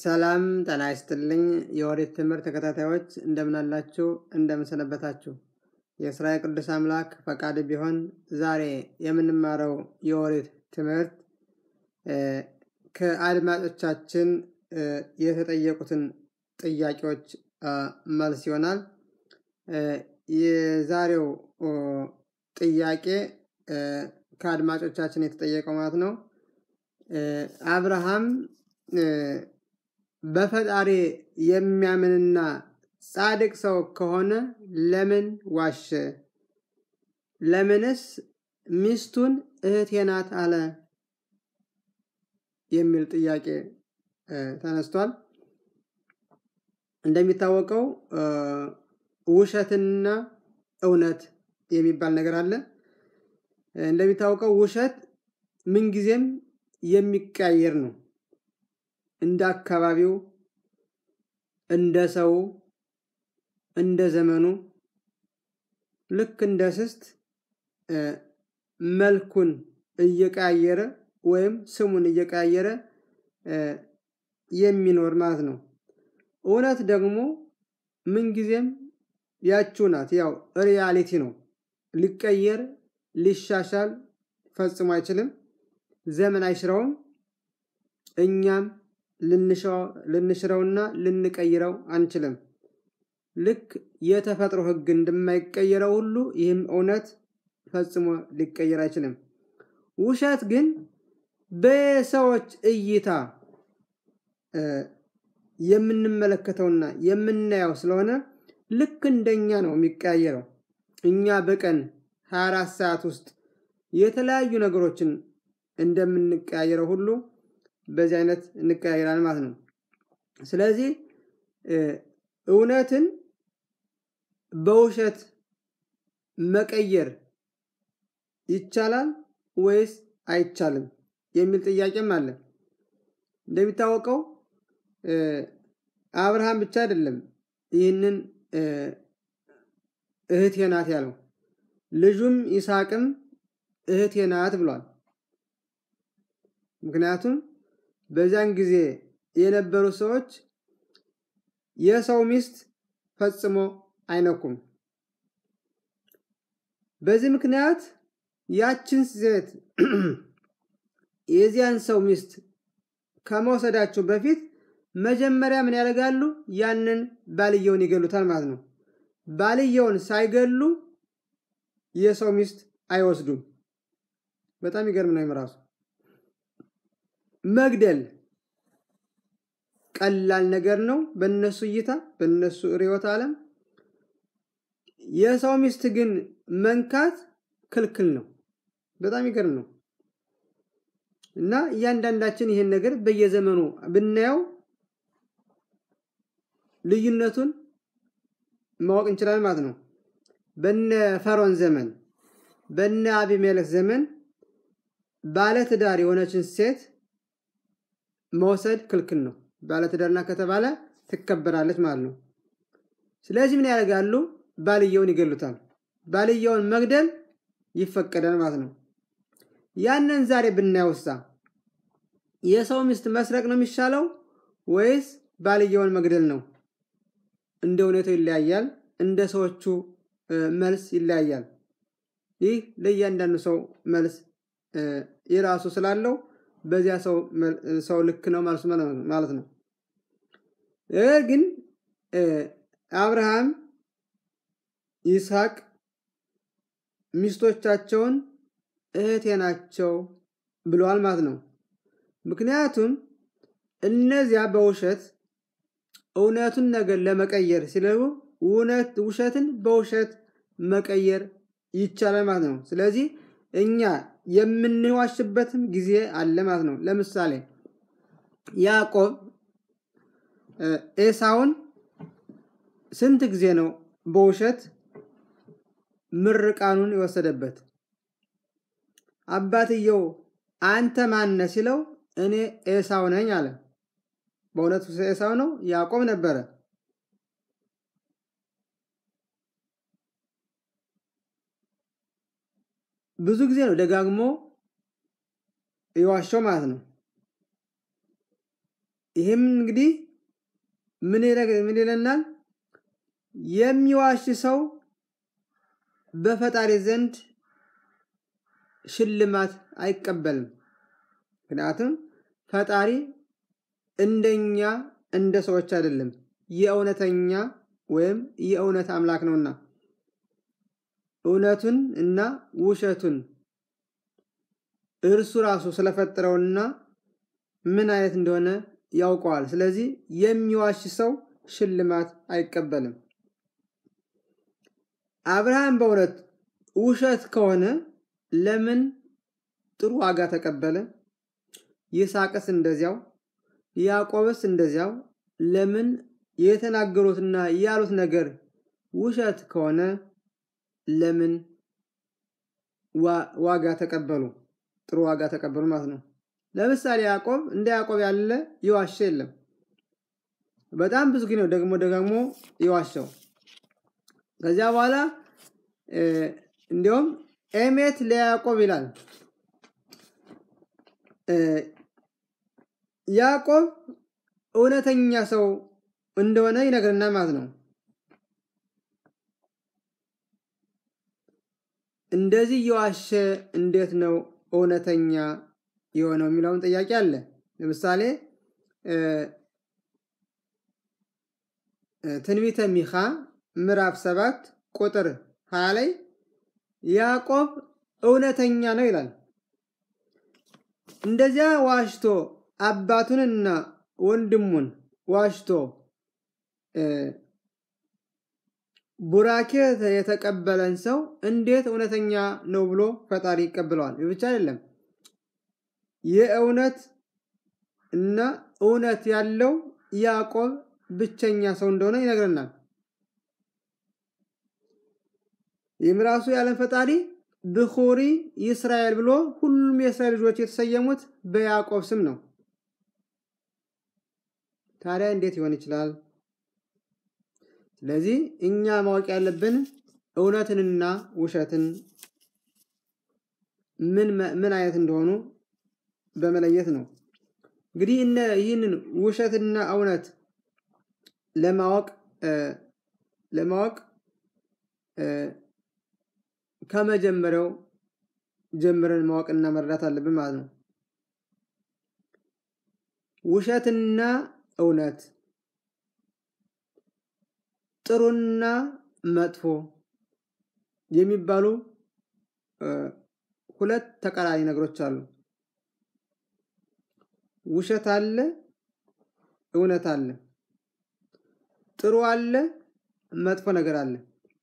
ሰላም ጤና ይስጥልኝ የኦሪት ትምህርት ተከታታዮች እንደምን አላችሁ? እንደምን ሰነበታችሁ? የእስራኤል ቅዱስ አምላክ ፈቃድ ቢሆን ዛሬ የምንማረው የኦሪት ትምህርት ከአድማጮቻችን የተጠየቁትን ጥያቄዎች መልስ ይሆናል። የዛሬው ጥያቄ ከአድማጮቻችን የተጠየቀው ማለት ነው። አብርሃም በፈጣሪ የሚያምንና ጻድቅ ሰው ከሆነ ለምን ዋሸ? ለምንስ ሚስቱን እህቴ ናት አለ? የሚል ጥያቄ ተነስቷል። እንደሚታወቀው ውሸትና እውነት የሚባል ነገር አለ። እንደሚታወቀው ውሸት ምንጊዜም የሚቀያየር ነው። እንደ አካባቢው፣ እንደ ሰው፣ እንደ ዘመኑ ልክ እንደ ስስት መልኩን እየቀያየረ ወይም ስሙን እየቀያየረ የሚኖር ማለት ነው። እውነት ደግሞ ምንጊዜም ያችው ናት። ያው ሪያሊቲ ነው። ሊቀየር ሊሻሻል ፈጽሞ አይችልም። ዘመን አይሽረውም። እኛም ልንሽረውና ልንቀይረው አንችልም። ልክ የተፈጥሮ ሕግ እንደማይቀየረው ሁሉ ይህም እውነት ፈጽሞ ሊቀየር አይችልም። ውሸት ግን በሰዎች እይታ የምንመለከተውና የምናየው ስለሆነ ልክ እንደኛ ነው የሚቀያየረው። እኛ በቀን 24 ሰዓት ውስጥ የተለያዩ ነገሮችን እንደምንቀያየረው ሁሉ በዚህ አይነት እንቀያየራል ማለት ነው። ስለዚህ እውነትን በውሸት መቀየር ይቻላል ወይስ አይቻልም የሚል ጥያቄም አለ። እንደሚታወቀው አብርሃም ብቻ አይደለም ይህንን እህቴ ናት ያለው፣ ልጁም ይስሐቅም እህቴ ናት ብሏል። ምክንያቱም በዚያን ጊዜ የነበሩ ሰዎች የሰው ሚስት ፈጽሞ አይነኩም። በዚህ ምክንያት ያችን ሴት የዚያን ሰው ሚስት ከመውሰዳቸው በፊት መጀመሪያ ምን ያደርጋሉ? ያንን ባልየውን ይገሉታል ማለት ነው። ባልየውን ሳይገሉ የሰው ሚስት አይወስዱም። በጣም ይገርም ነው። ራሱ መግደል ቀላል ነገር ነው በነሱ እይታ፣ በነሱ ርዕዮተ ዓለም። የሰው ሚስት ግን መንካት ክልክል ነው። በጣም ይገርም ነው። እና እያንዳንዳችን ይሄን ነገር በየዘመኑ ብናየው ልዩነቱን ማወቅ እንችላለን ማለት ነው። በነ ፈርዖን ዘመን በነ አቢሜሌክ ዘመን ባለትዳር የሆነችን ሴት መውሰድ ክልክል ነው። ባለትዳርና ከተባለ ትከበራለች ማለት ነው። ስለዚህ ምን ያደርጋሉ? ባልየውን ይገሉታል። ባልየውን መግደል ይፈቀዳል ማለት ነው። ያንን ዛሬ ብናየውሳ የሰው ሚስት መስረቅ ነው የሚሻለው ወይስ ባልየውን መግደል ነው? እንደ ሁኔታው ይለያያል። እንደ ሰዎቹ መልስ ይለያያል። ይህ ለእያንዳንዱ ሰው መልስ የራሱ ስላለው በዚያ ሰው ልክ ነው ማለት ነው። ነገር ግን አብርሃም ይስሐቅ ሚስቶቻቸውን እህቴ ናቸው ብለዋል ማለት ነው። ምክንያቱም እነዚያ በውሸት እውነቱን ነገር ለመቀየር ሲለቡ ውሸትን በውሸት መቀየር ይቻላል ማለት ነው። ስለዚህ እኛ የምንዋሽበትም ጊዜ አለ ማለት ነው። ለምሳሌ ያዕቆብ ኤሳውን ስንት ጊዜ ነው በውሸት ምርቃኑን የወሰደበት? አባትየው አንተ ማነ ሲለው እኔ ኤሳው ነኝ አለ። በእውነቱ ኤሳው ነው? ያዕቆብ ነበረ። ብዙ ጊዜ ነው ደጋግሞ የዋሸው ማለት ነው። ይህም እንግዲህ ምን ይለናል? የሚዋሽ ሰው በፈጣሪ ዘንድ ሽልማት አይቀበልም። ምክንያቱም ፈጣሪ እንደኛ እንደ ሰዎች አይደለም፣ የእውነተኛ ወይም የእውነት አምላክ ነውና እውነቱን እና ውሸቱን እርሱ ራሱ ስለፈጠረውና ምን አይነት እንደሆነ ያውቀዋል። ስለዚህ የሚዋሽ ሰው ሽልማት አይቀበልም። አብርሃም በእውነት ውሸት ከሆነ ለምን ጥሩ ዋጋ ተቀበለ? ይስሐቅስ እንደዚያው፣ ያዕቆብስ እንደዚያው። ለምን የተናገሩትና ያሉት ነገር ውሸት ከሆነ ለምን ዋጋ ተቀበሉ? ጥሩ ዋጋ ተቀበሉ ማለት ነው። ለምሳሌ ያዕቆብ እንደ ያዕቆብ ያለ የዋሸ የለም። በጣም ብዙ ጊዜ ነው ደግሞ ደጋግሞ የዋሸው። ከዚያ በኋላ እንዲሁም ኤሜት ለያዕቆብ ይላል። ያዕቆብ እውነተኛ ሰው እንደሆነ ይነግረናል ማለት ነው። እንደዚህ እየዋሸ እንዴት ነው እውነተኛ የሆነው የሚለውን ጥያቄ አለ። ለምሳሌ ትንቢተ ሚኻ ምዕራፍ ሰባት ቁጥር ሀያ ላይ ያዕቆብ እውነተኛ ነው ይላል። እንደዚያ ዋሽቶ አባቱንና ወንድሙን ዋሽቶ ቡራኬ የተቀበለን ሰው እንዴት እውነተኛ ነው ብሎ ፈጣሪ ይቀበለዋል? ብቻ አይደለም የእውነት እና እውነት ያለው ያዕቆብ ብቸኛ ሰው እንደሆነ ይነግረናል። ይህም ራሱ የዓለም ፈጣሪ ብኹሪ ይስራኤል ብሎ ሁሉም የእስራኤል ልጆች የተሰየሙት በያዕቆብ ስም ነው። ታዲያ እንዴት ሊሆን ይችላል? ስለዚህ እኛ ማወቅ ያለብን እውነትንና ውሸትን ምን አይነት እንደሆኑ በመለየት ነው። እንግዲህ እነ ይህንን ውሸትና እውነት ለማወቅ ለማወቅ ከመጀመሪያው ጀምረን ማወቅና መረዳት አለብን ማለት ነው። ውሸትና እውነት ጥሩና መጥፎ የሚባሉ ሁለት ተቃራኒ ነገሮች አሉ። ውሸት አለ፣ እውነት አለ። ጥሩ አለ፣ መጥፎ ነገር አለ።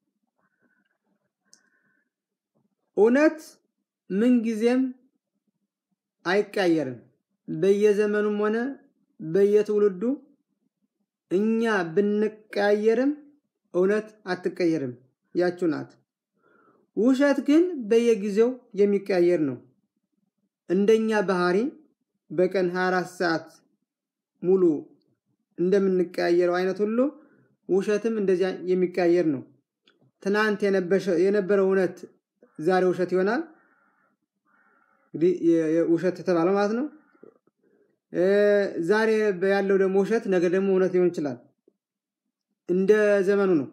እውነት ምንጊዜም አይቀየርም። በየዘመኑም ሆነ በየትውልዱ እኛ ብንቀያየርም እውነት አትቀየርም፣ ያችሁ ናት። ውሸት ግን በየጊዜው የሚቀያየር ነው። እንደኛ ባህሪ በቀን 24 ሰዓት ሙሉ እንደምንቀያየረው አይነት ሁሉ ውሸትም እንደዚያ የሚቀያየር ነው። ትናንት የነበረው እውነት ዛሬ ውሸት ይሆናል። እንግዲህ ውሸት የተባለው ማለት ነው። ዛሬ ያለው ደግሞ ውሸት ነገ ደግሞ እውነት ሊሆን ይችላል። እንደ ዘመኑ ነው።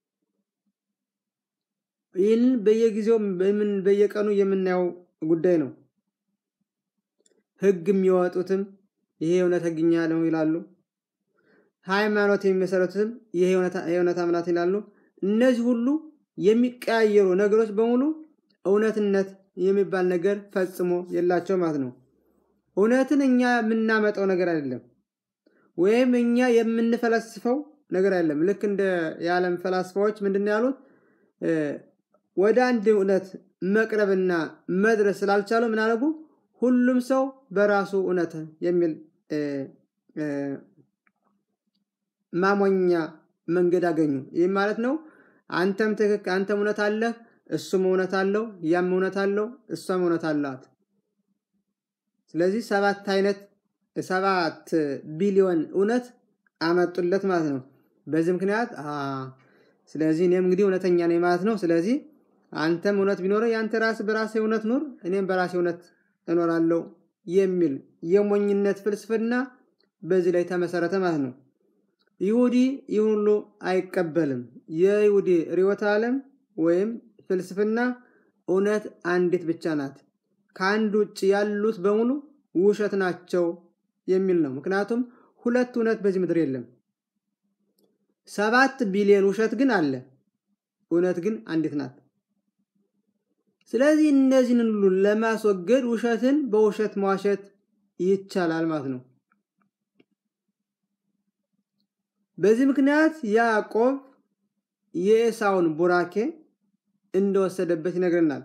ይህንን በየጊዜው በየቀኑ የምናየው ጉዳይ ነው። ሕግ የሚያወጡትም ይሄ እውነት ሕግኛ ነው ይላሉ። ሃይማኖት የሚመሰረቱትም ይሄ የእውነት አምናት ይላሉ። እነዚህ ሁሉ የሚቀያየሩ ነገሮች በሙሉ እውነትነት የሚባል ነገር ፈጽሞ የላቸው ማለት ነው። እውነትን እኛ የምናመጣው ነገር አይደለም፣ ወይም እኛ የምንፈለስፈው ነገር አይደለም። ልክ እንደ የዓለም ፈላስፋዎች ምንድን ነው ያሉት? ወደ አንድ እውነት መቅረብና መድረስ ስላልቻሉ ምን አደረጉ? ሁሉም ሰው በራሱ እውነት የሚል ማሞኛ መንገድ አገኙ። ይህም ማለት ነው አንተም ትክክ አንተም እውነት አለህ፣ እሱም እውነት አለው፣ ያም እውነት አለው፣ እሷም እውነት አላት። ስለዚህ ሰባት አይነት ሰባት ቢሊዮን እውነት አመጡለት ማለት ነው። በዚህ ምክንያት ስለዚህ እኔም እንግዲህ እውነተኛ ነኝ ማለት ነው። ስለዚህ አንተም እውነት ቢኖረ የአንተ ራስ በራሴ እውነት ኑር፣ እኔም በራሴ እውነት እኖራለሁ የሚል የሞኝነት ፍልስፍና በዚህ ላይ ተመሰረተ ማለት ነው። ይሁዲ ይህን ሁሉ አይቀበልም። የይሁዲ ርዕዮተ ዓለም ወይም ፍልስፍና እውነት አንዲት ብቻ ናት፣ ከአንድ ውጭ ያሉት በሙሉ ውሸት ናቸው የሚል ነው። ምክንያቱም ሁለት እውነት በዚህ ምድር የለም። ሰባት ቢሊዮን ውሸት ግን አለ፣ እውነት ግን አንዲት ናት። ስለዚህ እነዚህን ሁሉ ለማስወገድ ውሸትን በውሸት መዋሸት ይቻላል ማለት ነው። በዚህ ምክንያት ያዕቆብ የኤሳውን ቡራኬ እንደወሰደበት ይነግረናል።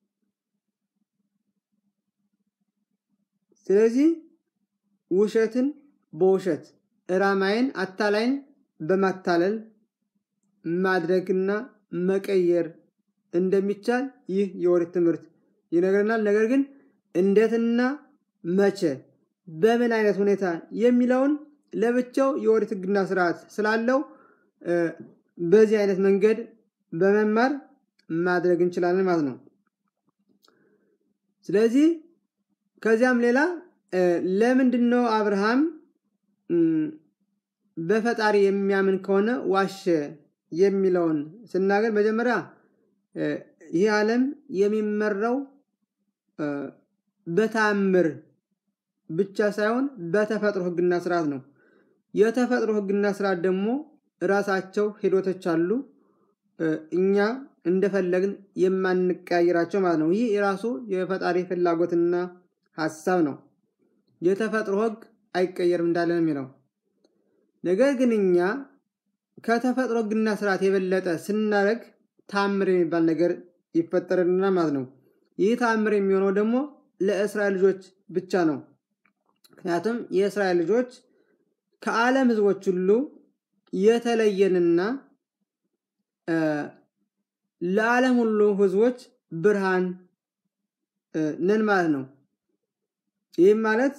ስለዚህ ውሸትን በውሸት እራማይን አታላይን በማታለል ማድረግና መቀየር እንደሚቻል ይህ የኦሪት ትምህርት ይነግረናል። ነገር ግን እንዴትና መቼ በምን አይነት ሁኔታ የሚለውን ለብቻው የኦሪት ሕግና ስርዓት ስላለው በዚህ አይነት መንገድ በመማር ማድረግ እንችላለን ማለት ነው። ስለዚህ ከዚያም ሌላ ለምንድን ነው አብርሃም በፈጣሪ የሚያምን ከሆነ ዋሸ የሚለውን ስናገር መጀመሪያ ይህ ዓለም የሚመራው በተአምር ብቻ ሳይሆን በተፈጥሮ ሕግና ስርዓት ነው። የተፈጥሮ ሕግና ስርዓት ደግሞ ራሳቸው ሂደቶች አሉ፣ እኛ እንደፈለግን የማንቀያየራቸው ማለት ነው። ይህ የራሱ የፈጣሪ ፍላጎትና ሀሳብ ነው። የተፈጥሮ ሕግ አይቀየርም እንዳለን የሚለው ነገር ግን እኛ ከተፈጥሮ ሕግና ስርዓት የበለጠ ስናደርግ ታምር የሚባል ነገር ይፈጠርልና ማለት ነው። ይህ ታምር የሚሆነው ደግሞ ለእስራኤል ልጆች ብቻ ነው። ምክንያቱም የእስራኤል ልጆች ከዓለም ህዝቦች ሁሉ የተለየንና ለዓለም ሁሉ ህዝቦች ብርሃን ነን ማለት ነው። ይህም ማለት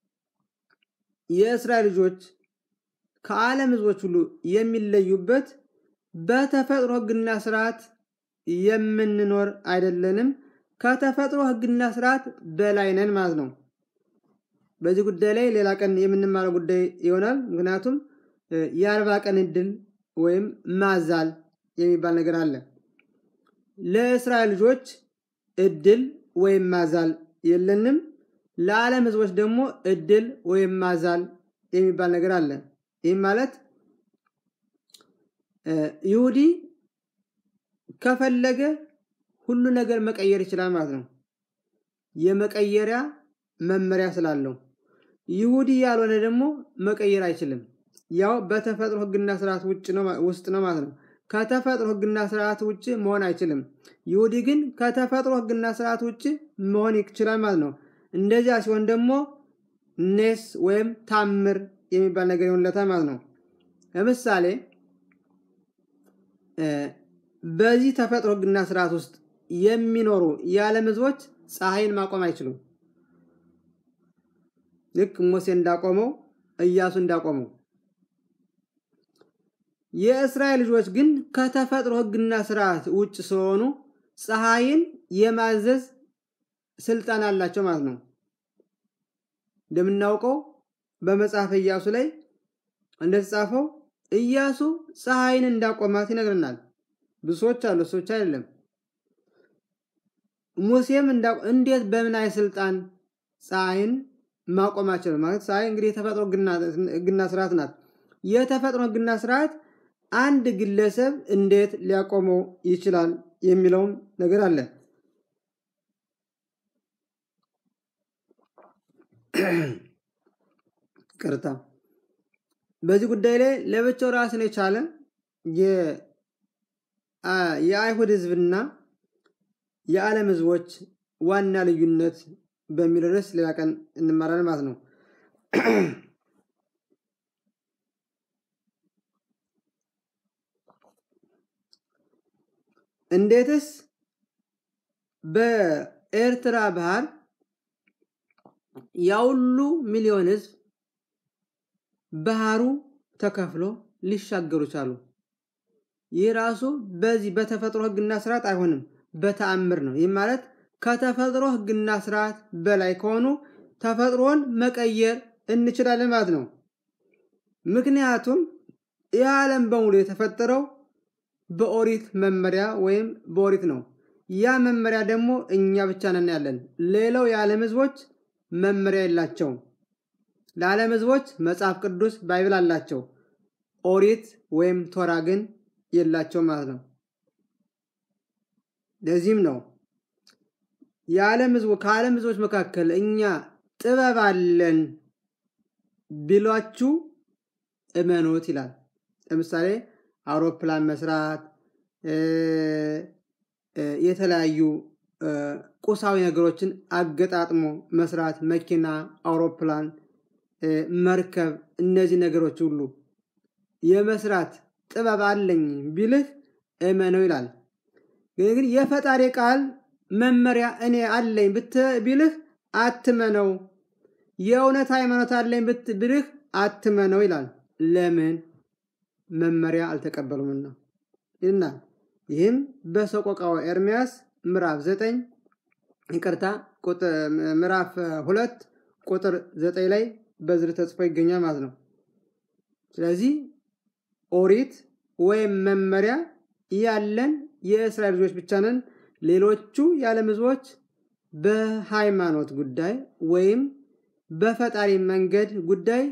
የእስራኤል ልጆች ከዓለም ህዝቦች ሁሉ የሚለዩበት በተፈጥሮ ህግና ስርዓት የምንኖር አይደለንም። ከተፈጥሮ ህግና ስርዓት በላይ ነን ማለት ነው። በዚህ ጉዳይ ላይ ሌላ ቀን የምንማረው ጉዳይ ይሆናል። ምክንያቱም የአርባ ቀን እድል ወይም ማዛል የሚባል ነገር አለ። ለእስራኤል ልጆች እድል ወይም ማዛል የለንም። ለዓለም ህዝቦች ደግሞ እድል ወይም ማዛል የሚባል ነገር አለ። ይህም ማለት ይሁዲ ከፈለገ ሁሉ ነገር መቀየር ይችላል ማለት ነው። የመቀየሪያ መመሪያ ስላለው ይሁዲ ያልሆነ ደግሞ መቀየር አይችልም። ያው በተፈጥሮ ህግና ስርዓት ውጭ ነው ውስጥ ነው ማለት ነው። ከተፈጥሮ ህግና ስርዓት ውጭ መሆን አይችልም። ይሁዲ ግን ከተፈጥሮ ህግና ስርዓት ውጭ መሆን ይችላል ማለት ነው። እንደዚያ ሲሆን ደግሞ ኔስ ወይም ታምር የሚባል ነገር ይሆንለታል ማለት ነው። ለምሳሌ በዚህ ተፈጥሮ ህግና ስርዓት ውስጥ የሚኖሩ የዓለም ህዝቦች ፀሐይን ማቆም አይችሉም። ልክ ሙሴ እንዳቆመው እያሱ እንዳቆመው። የእስራኤል ልጆች ግን ከተፈጥሮ ህግና ስርዓት ውጭ ስለሆኑ ፀሐይን የማዘዝ ስልጣን አላቸው ማለት ነው። እንደምናውቀው በመጽሐፈ ኢያሱ ላይ እንደተጻፈው ኢያሱ ፀሐይን እንዳቆማት ይነግረናል። ብዙ ሰዎች አሉ፣ ሰዎች አይደለም። ሙሴም እንዴት በምን አይ ስልጣን ፀሐይን ማቆማቸው ማለት ፀሐይ እንግዲህ የተፈጥሮ ህግና ስርዓት ናት። የተፈጥሮ ህግና ስርዓት አንድ ግለሰብ እንዴት ሊያቆመው ይችላል የሚለውም ነገር አለ። ቅርታ በዚህ ጉዳይ ላይ ለብቻው ራስን የቻለ የአይሁድ ህዝብና የዓለም ህዝቦች ዋና ልዩነት በሚል ርዕስ ሌላ ቀን እንማራለን ማለት ነው። እንዴትስ በኤርትራ ባህር ያሁሉ ሚሊዮን ህዝብ ባህሩ ተከፍሎ ሊሻገሩ ቻሉ? ይህ ራሱ በዚህ በተፈጥሮ ህግና ስርዓት አይሆንም፣ በተአምር ነው። ይህ ማለት ከተፈጥሮ ህግና ስርዓት በላይ ከሆኑ ተፈጥሮን መቀየር እንችላለን ማለት ነው። ምክንያቱም ይህ ዓለም በሙሉ የተፈጠረው በኦሪት መመሪያ ወይም በኦሪት ነው። ያ መመሪያ ደግሞ እኛ ብቻ ነን ያለን። ሌላው የዓለም ህዝቦች መመሪያ የላቸውም። ለዓለም ህዝቦች መጽሐፍ ቅዱስ ባይብል አላቸው። ኦሪት ወይም ቶራ ግን የላቸው ማለት ነው። ለዚህም ነው የዓለም ህዝቦ ከዓለም ህዝቦች መካከል እኛ ጥበብ አለን ቢሏችሁ እመኑት ይላል። ለምሳሌ አውሮፕላን መስራት፣ የተለያዩ ቁሳዊ ነገሮችን አገጣጥሞ መስራት፣ መኪና፣ አውሮፕላን፣ መርከብ፣ እነዚህ ነገሮች ሁሉ የመስራት ጥበብ አለኝ ቢልህ እመነው ይላል። ግን የፈጣሪ ቃል መመሪያ እኔ አለኝ ቢልህ አትመነው። የእውነት ሃይማኖት አለኝ ብልህ አትመነው ይላል። ለምን? መመሪያ አልተቀበሉምና ይልናል። ይህም በሰቆቃወ ኤርምያስ ምዕራፍ ዘጠኝ ይቅርታ ምዕራፍ ሁለት ቁጥር ዘጠኝ ላይ በዝር ተጽፎ ይገኛል ማለት ነው። ስለዚህ ኦሪት ወይም መመሪያ ያለን የእስራኤል ልጆች ብቻ ነን። ሌሎቹ የዓለም ህዝቦች በሃይማኖት ጉዳይ ወይም በፈጣሪ መንገድ ጉዳይ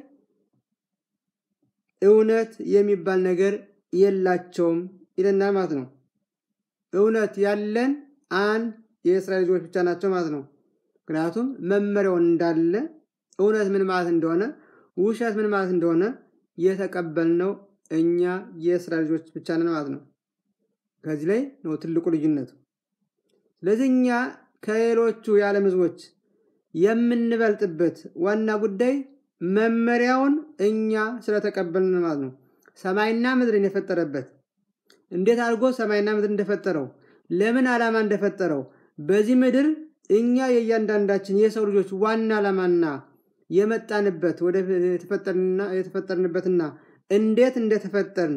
እውነት የሚባል ነገር የላቸውም ይለናል ማለት ነው። እውነት ያለን አንድ የእስራኤል ልጆች ብቻ ናቸው ማለት ነው። ምክንያቱም መመሪያውን እንዳለ እውነት ምን ማለት እንደሆነ፣ ውሸት ምን ማለት እንደሆነ የተቀበልነው እኛ የእስራኤል ልጆች ብቻ ነን ማለት ነው። ከዚህ ላይ ነው ትልቁ ልዩነቱ። ስለዚህ እኛ ከሌሎቹ የዓለም ህዝቦች የምንበልጥበት ዋና ጉዳይ መመሪያውን እኛ ስለተቀበልን ማለት ነው። ሰማይና ምድርን የፈጠረበት እንዴት አድርጎ ሰማይና ምድር እንደፈጠረው ለምን ዓላማ እንደፈጠረው በዚህ ምድር እኛ የእያንዳንዳችን የሰው ልጆች ዋና ዓላማና የመጣንበት ወደ የተፈጠርንበትና እንዴት እንደተፈጠርን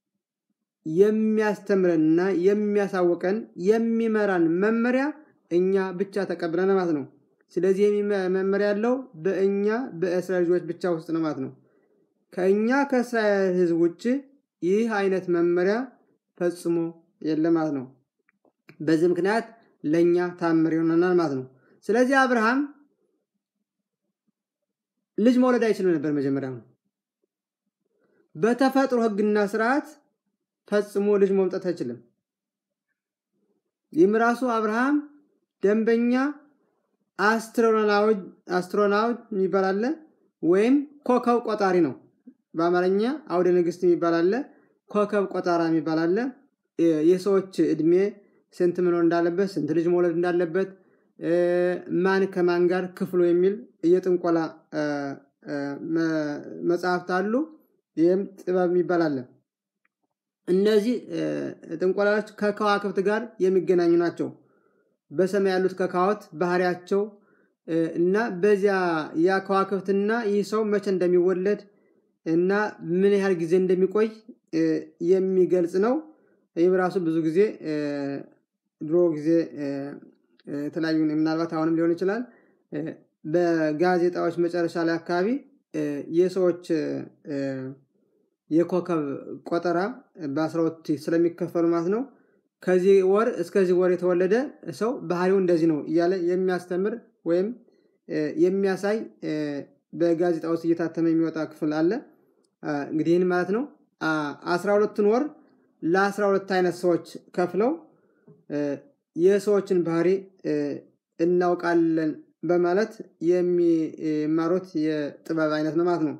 የሚያስተምረንና የሚያሳውቀን የሚመራን መመሪያ እኛ ብቻ ተቀብለን ማለት ነው። ስለዚህ መመሪያ ያለው በእኛ በእስራኤል ልጆች ብቻ ውስጥ ነው ማለት ነው። ከእኛ ከእስራኤል ህዝብ ውጭ ይህ አይነት መመሪያ ፈጽሞ የለም ማለት ነው። በዚህ ምክንያት ለእኛ ታምር ይሆነናል ማለት ነው። ስለዚህ አብርሃም ልጅ መውለድ አይችልም ነበር መጀመሪያ ነው። በተፈጥሮ ህግና ስርዓት ፈጽሞ ልጅ መምጣት አይችልም። ይህም ራሱ አብርሃም ደንበኛ አስትሮናውት የሚባል አለ፣ ወይም ኮከብ ቆጣሪ ነው። በአማርኛ አውደ ንግስት የሚባል አለ፣ ኮከብ ቆጣራ የሚባል አለ። የሰዎች እድሜ ስንት መኖር እንዳለበት፣ ስንት ልጅ መውለድ እንዳለበት፣ ማን ከማን ጋር ክፍሉ የሚል የጥንቆላ መጽሐፍት አሉ። ይህም ጥበብ የሚባል አለ። እነዚህ ጥንቆላዎች ከከዋክብት ጋር የሚገናኙ ናቸው። በሰማይ ያሉት ከካዎት ባህሪያቸው እና በዚያ ያ ከዋክብትና ይህ ሰው መቼ እንደሚወለድ እና ምን ያህል ጊዜ እንደሚቆይ የሚገልጽ ነው። ይህም ራሱ ብዙ ጊዜ ድሮ ጊዜ የተለያዩ ምናልባት አሁንም ሊሆን ይችላል በጋዜጣዎች መጨረሻ ላይ አካባቢ የሰዎች የኮከብ ቆጠራ በአስራሁለት ስለሚከፈሉ ማለት ነው። ከዚህ ወር እስከዚህ ወር የተወለደ ሰው ባህሪው እንደዚህ ነው እያለ የሚያስተምር ወይም የሚያሳይ በጋዜጣ ውስጥ እየታተመ የሚወጣ ክፍል አለ። እንግዲህ ይህን ማለት ነው አስራ ሁለቱን ወር ለአስራ ሁለት አይነት ሰዎች ከፍለው የሰዎችን ባህሪ እናውቃለን በማለት የሚማሩት የጥበብ አይነት ነው ማለት ነው።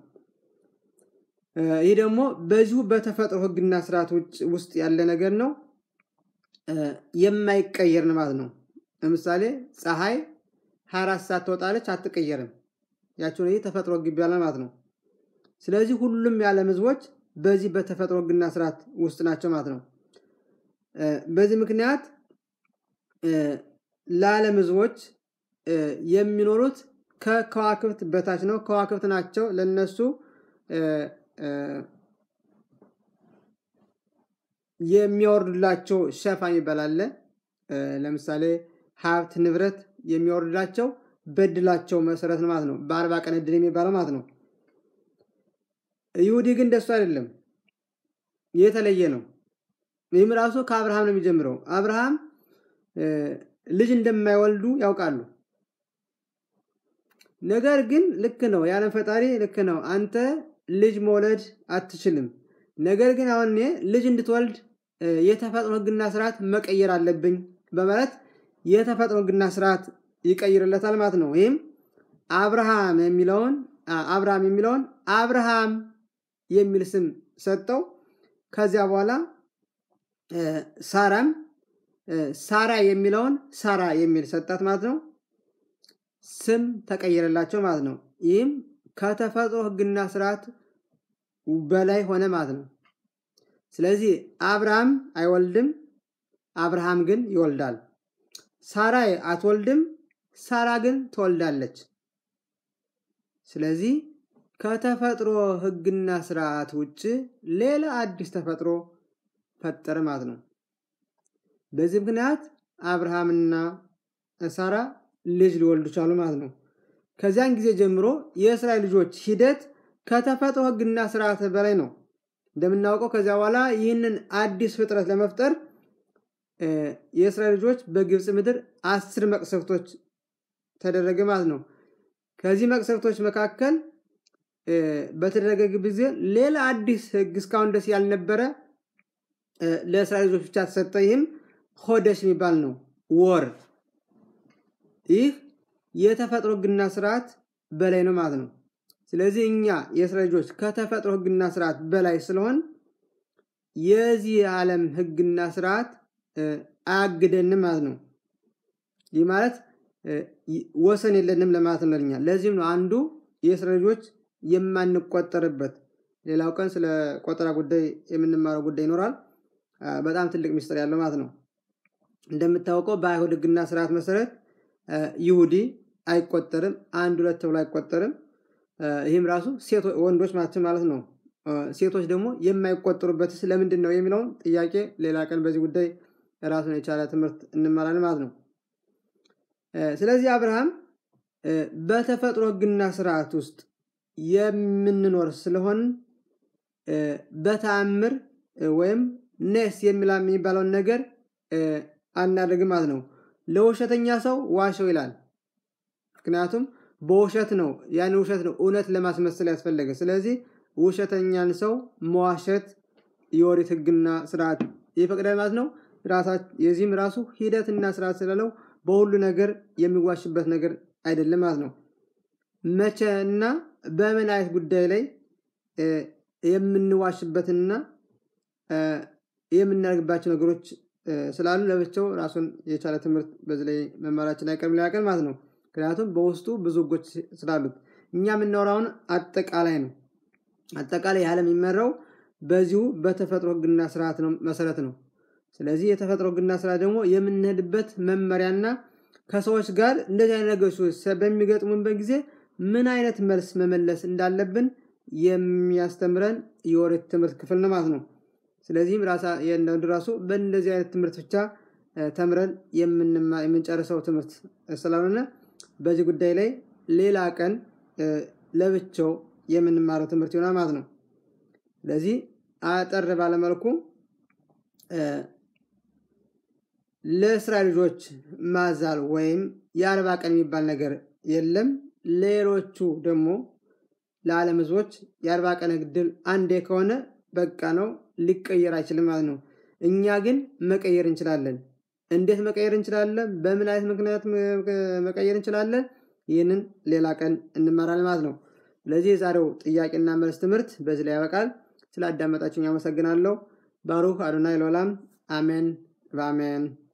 ይህ ደግሞ በዚሁ በተፈጥሮ ሕግና ስርዓት ውስጥ ያለ ነገር ነው። የማይቀየር ነው ማለት ነው። ለምሳሌ ፀሐይ ሀያ አራት ሰዓት ትወጣለች፣ አትቀየርም። ያቸውን ይህ ተፈጥሮ ሕግ ይባላል ማለት ነው። ስለዚህ ሁሉም የዓለም ህዝቦች በዚህ በተፈጥሮ ሕግና ስርዓት ውስጥ ናቸው ማለት ነው። በዚህ ምክንያት ለዓለም ህዝቦች የሚኖሩት ከከዋክብት በታች ነው። ከዋክብት ናቸው ለነሱ የሚያወርዱላቸው ሸፋ የሚባል አለ። ለምሳሌ ሀብት ንብረት የሚያወርዱላቸው በድላቸው መሰረት ነው ማለት ነው። በአርባ ቀን እድል የሚባለው ማለት ነው። ይሁዲ ግን እንደሱ አይደለም፣ የተለየ ነው። ይህም ራሱ ከአብርሃም ነው የሚጀምረው። አብርሃም ልጅ እንደማይወልዱ ያውቃሉ። ነገር ግን ልክ ነው፣ የዓለም ፈጣሪ ልክ ነው፣ አንተ ልጅ መውለድ አትችልም። ነገር ግን አሁን እኔ ልጅ እንድትወልድ የተፈጥሮ ሕግና ስርዓት መቀየር አለብኝ በማለት የተፈጥሮ ሕግና ስርዓት ይቀይርለታል ማለት ነው። ይህም አብርሃም የሚለውን አብርሃም የሚለውን አብርሃም የሚል ስም ሰጠው። ከዚያ በኋላ ሳራም ሳራ የሚለውን ሳራ የሚል ሰጣት ማለት ነው። ስም ተቀየረላቸው ማለት ነው። ይህም ከተፈጥሮ ሕግና ስርዓት በላይ ሆነ ማለት ነው። ስለዚህ አብርሃም አይወልድም፣ አብርሃም ግን ይወልዳል። ሳራ አትወልድም፣ ሳራ ግን ትወልዳለች። ስለዚህ ከተፈጥሮ ሕግና ስርዓት ውጭ ሌላ አዲስ ተፈጥሮ ፈጠረ ማለት ነው። በዚህ ምክንያት አብርሃምና ሳራ ልጅ ሊወልዱ ቻሉ ማለት ነው። ከዚያን ጊዜ ጀምሮ የእስራኤል ልጆች ሂደት ከተፈጥሮ ሕግና ስርዓት በላይ ነው። እንደምናውቀው ከዚያ በኋላ ይህንን አዲስ ፍጥረት ለመፍጠር የእስራኤል ልጆች በግብፅ ምድር አስር መቅሰፍቶች ተደረገ ማለት ነው። ከዚህ መቅሰፍቶች መካከል በተደረገ ጊዜ ሌላ አዲስ ሕግ እስካሁን ደስ ያልነበረ ለእስራኤል ልጆች ብቻ ተሰጠ። ይህም ሆደሽ የሚባል ነው፣ ወር። ይህ የተፈጥሮ ሕግና ስርዓት በላይ ነው ማለት ነው። ስለዚህ እኛ የእስራኤል ልጆች ከተፈጥሮ ሕግና ስርዓት በላይ ስለሆን የዚህ የዓለም ሕግና ስርዓት አያግደንም ማለት ነው። ይህ ማለት ወሰን የለንም ለማለት ነው ለኛ። ለዚህም ነው አንዱ የእስራኤል ልጆች የማንቆጠርበት። ሌላው ቀን ስለ ቆጠራ ጉዳይ የምንማረው ጉዳይ ይኖራል። በጣም ትልቅ ሚስጥር ያለው ማለት ነው። እንደምታወቀው በአይሁድ ሕግና ስርዓት መሰረት ይሁዲ አይቆጠርም፣ አንድ ሁለት ተብሎ አይቆጠርም። ይህም ራሱ ወንዶች ማለት ነው። ሴቶች ደግሞ የማይቆጠሩበት ስለምንድን ነው የሚለውን ጥያቄ ሌላ ቀን በዚህ ጉዳይ ራሱን የቻለ ትምህርት እንማራለን ማለት ነው። ስለዚህ አብርሃም በተፈጥሮ ሕግና ስርዓት ውስጥ የምንኖር ስለሆን በተአምር ወይም ኔስ የሚባለውን ነገር አናደርግም ማለት ነው። ለውሸተኛ ሰው ዋሸው ይላል። ምክንያቱም በውሸት ነው ያን ውሸት ነው እውነት ለማስመሰል ያስፈለገ። ስለዚህ ውሸተኛን ሰው መዋሸት የኦሪት ሕግና ስርዓት ይፈቅዳል ማለት ነው። የዚህም ራሱ ሂደትና ስርዓት ስላለው በሁሉ ነገር የሚዋሽበት ነገር አይደለም ማለት ነው። መቼ እና በምን አይነት ጉዳይ ላይ የምንዋሽበትና የምናደርግባቸው ነገሮች ስላሉ ለብቻው ራሱን የቻለ ትምህርት በዚህ ላይ መማራችን አይቀርም ሊያቀል ማለት ነው። ምክንያቱም በውስጡ ብዙ ሕጎች ስላሉት እኛ የምናወራውን አጠቃላይ ነው። አጠቃላይ ያህል የሚመራው በዚሁ በተፈጥሮ ሕግና ስርዓት ነው መሰረት ነው። ስለዚህ የተፈጥሮ ሕግና ስርዓት ደግሞ የምንሄድበት መመሪያና ከሰዎች ጋር እንደዚህ አይነት ነገሮች በሚገጥሙበት ጊዜ ምን አይነት መልስ መመለስ እንዳለብን የሚያስተምረን የኦሪት ትምህርት ክፍል ነው ማለት ነው። ስለዚህም የእንዳንዱ ራሱ በእንደዚህ አይነት ትምህርት ብቻ ተምረን የምንጨርሰው ትምህርት ስላልሆነ በዚህ ጉዳይ ላይ ሌላ ቀን ለብቻው የምንማረው ትምህርት ይሆናል ማለት ነው። ስለዚህ አጠር ባለመልኩ ለእስራኤል ልጆች ማዛል ወይም የአርባ ቀን የሚባል ነገር የለም። ሌሎቹ ደግሞ ለዓለም ሕዝቦች የአርባ ቀን ግድል አንዴ ከሆነ በቃ ነው፣ ሊቀየር አይችልም ማለት ነው። እኛ ግን መቀየር እንችላለን። እንዴት መቀየር እንችላለን? በምን አይነት ምክንያት መቀየር እንችላለን? ይህንን ሌላ ቀን እንማራለን ማለት ነው። ስለዚህ የዛሬው ጥያቄና መልስ ትምህርት በዚህ ላይ ያበቃል። ስለ አዳመጣችሁኝ አመሰግናለሁ። ባሩክ አዶናይ ለዓለም አሜን በአሜን